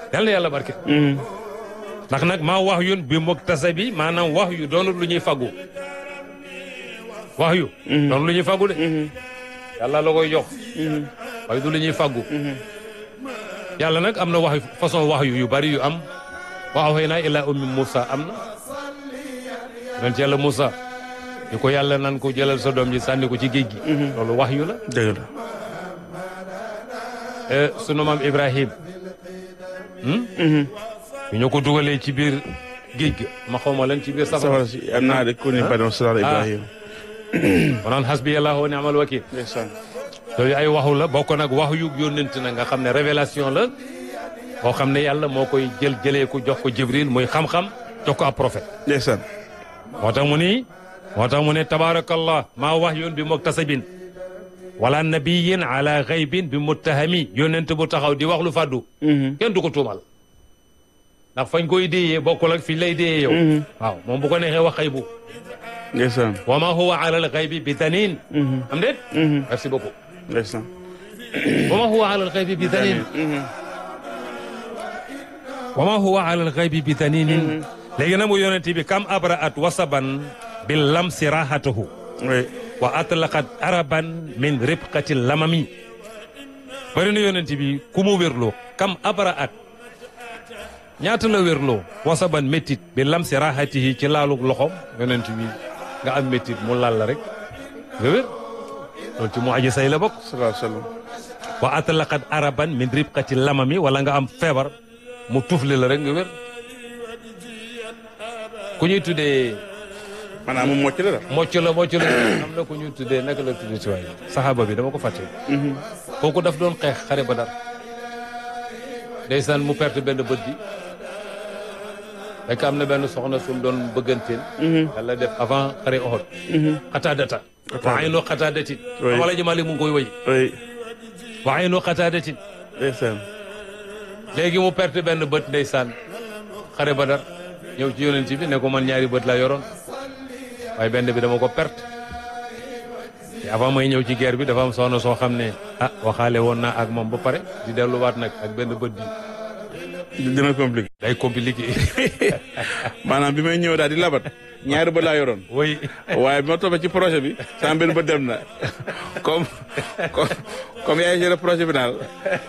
yal na yàlla barke ndax nag maa wax yun bi muktasabi maanaam wax yu doonul lu ñuy faggu wax yu doonul lu ñuy faggu de yàlla la koy jox waaye du lu ñuy faggu yàlla nag am na wax façon wax yu yu bari yu am wa awhaynaa ilaa ummi Moussa am na yonent yàlla Moussa ñu ko yàlla nan ko jëlal sa doom ji sànni ko ci géej gi loolu wax yu la dëgg la sunu maam Ibrahim ñu ñu ko dugalee ci biir géej ga ma xaw ma lan ci biir safara safara si am naa de ku ni bani Israel Ibrahim ma naan hasbiyallahu wa ni'mal wakil ndeysaan loolu ay waxu la bokk nag wax yu yónnent na nga xam ne révélation la boo xam ne yàlla moo koy jël jëlee ko jox ko Jibril muy xam-xam jox ko ab prophète ndeysaan moo tax mu ni moo tax mu ne tabaarakallah maa wax yoon bi muktasabin wala nabiyin ala xaybin bi muttahami yónnent bu taxaw di wax lu fàddu kenn du ko tuumal ndax fañ koy déyee bokkul ak fi lay déyee yow waaw moom bu ko neexee wax xaybu ndeysaan wa ma huwa ala al xaybi bi danin am déet merci beaucoup ndeysaan wa ma huwa ala al xaybi bi danin wa ma huwa ala al xaybi bi daninin léegi nag mu yonent bi kam abraat wasaban bi lamsi rahatahu oui wa atlaqat araban min ribqati lamami bari na yonent bi ku mu wérloo kam abraat ñaata la wérloo wasaban méttit bi lamsi rahatihi ci laalug loxom yonent bi nga am méttit mu laal la rek nga wér loolu ci mu aji say la bokk sallallahu alayhi wa sallam wa atlaqat araban min ribqati lamami wala nga am feebar mu tufli la rek nga wér ku ñuy tuddee maanaam moom mocc la la mocc la mocc la am na ku ñuy tuddee naka la tuddee ci waay saxaaba bi dama ko fàtte kooku daf doon xeex xare ba dar ndeysaan mu perte benn bët bi fekk am na benn soxna sum doon bëgganteen yàlla def avant xare Uhud xataadata wa aynu xataadatin Oui. amala jëmale mu ngi koy woy oui wa aynu xataadatin ndeysaan léegi mu perte benn bët ndeysaan xare Badar ñëw ci yonent bi ne ko man ñaari bët laa yoroon waaye benn bi dama ko perte te avant may ñëw ci guerre bi dafa am soxna soo xam ne ah waxaale woon naa ak moom ba pare di delluwaat nag ak benn bët bi dina compliqué day compliqué maanaam bi may ñëw daal di labat ñaari ba laa yoroon oui waaye bi ma toppee ci projet bi sama benn ba dem na comme comme comme yaay géré projet bi daal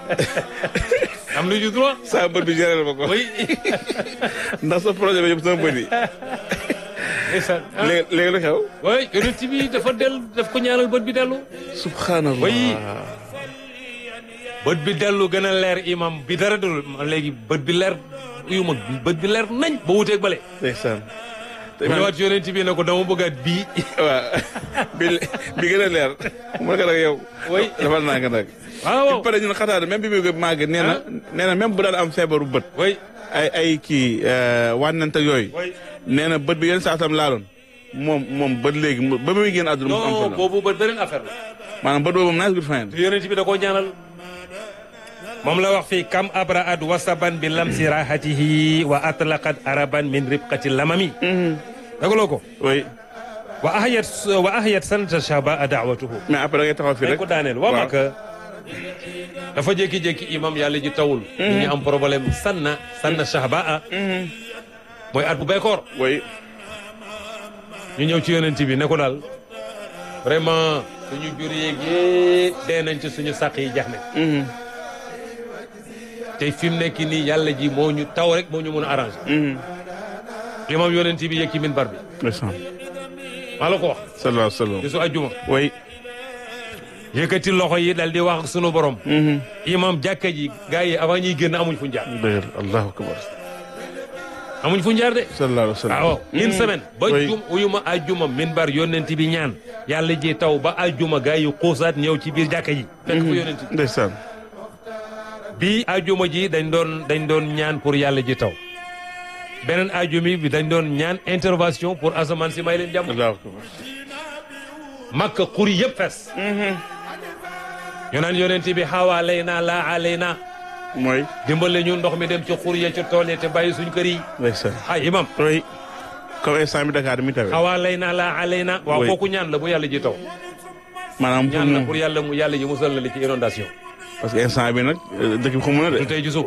am na ju droit sama bët bi géré ma ko oui ndax sa projet bi yëpp sama bët yi ndeysaan ah, léegi léegi lu xew oui yonent bi dafa del daf ko ñaanal bët bi dellu subhanallah Oui. bët bi dellu gën a leer imam bi dara dul léegi bët bi leer uyu ma bët bi leer nañ ba wuteeg bale ndeysaan te bu ñëwaat yonent bi ne ko dama bëggaat bii waaw bi bi gën a leer mu ne ko nag yow Oui. dafa naa nga nag waaw pare ñun xataar même bi muy màgg nee na nee na même bu daan am feebaru bët oui ay ay kii wànnant ak yooyu oui nee na bët bi yenn saa tam laaloon moom moom bët léegi mu- ba muy génn àdduna mu am non problème boobu ba beneen affaire la maanaam bët boobu moom naa si fayen te yonent bi da koo ñaanal moom la wax fii kam abraat wasaban bi lamsi rahatihi wa atlaqat araban min ribqati lamami dagaloo ko oui wa ahyat wa ahyat sanata shaba daawatuhu mais après da ngay taxaw fii dañ rek ko daaneel waa waaw. Maka dafa jékki-jékki imam yàlla ji tawul nit ñi am problème sanna sanna shahbaa mooy at bu béykoor oui ñu ñëw ci yonent bi ne ko daal vraiment suñu jur yeeg yépp dee nañ ci suñu sàq yi jax ne te fi mu nekk nii yàlla ji moo ñu taw rek moo ñu mun a arrangé imam yonent bi yëg ci minbar bi ndeysaan maa la ko wax sallallahu alayhi wa sallam bisu ajjuma oui yëkkati loxo yi dal di wax ak sunu borom imam jàkka ji gars yi avant ñuy génn amuñ fu ñu jaar dëgg la allahu akbar amuñ fu ñu jaar de sallallahu alayhi wa sallam waaw une semaine ba Oui. jum uyuma ajjuma minbar yonent bi ñaan yàlla ji taw ba ajjuma gars yi xuusaat ñëw ci biir jàkka ji fekk fa yonent bi ndeysaan bii ajjuma ji dañ doon dañ doon ñaan pour yàlla ji taw beneen ajjumi bi dañ doon ñaan intervention pour asamaan si may leen jàmm allahu akbar makka xuri yëpp fees ñu naan yonent bi xawaa lay naa laa alay naa mooy dimbale ñu ndox mi dem ci xur ya ci tool ya te bàyyi suñ kër yi ndeysaan ay imam oui comme instant bi Dakar mi tawee xawaa lay naa laa alay naa waaw Oui. kooku ñaan la bu yàlla ji taw maanaam pour ñaan la mu pour yàlla mu yàlla ji musal na li ci inondation parce que instant bi nag dëkk bi xamu na de du tey ji suba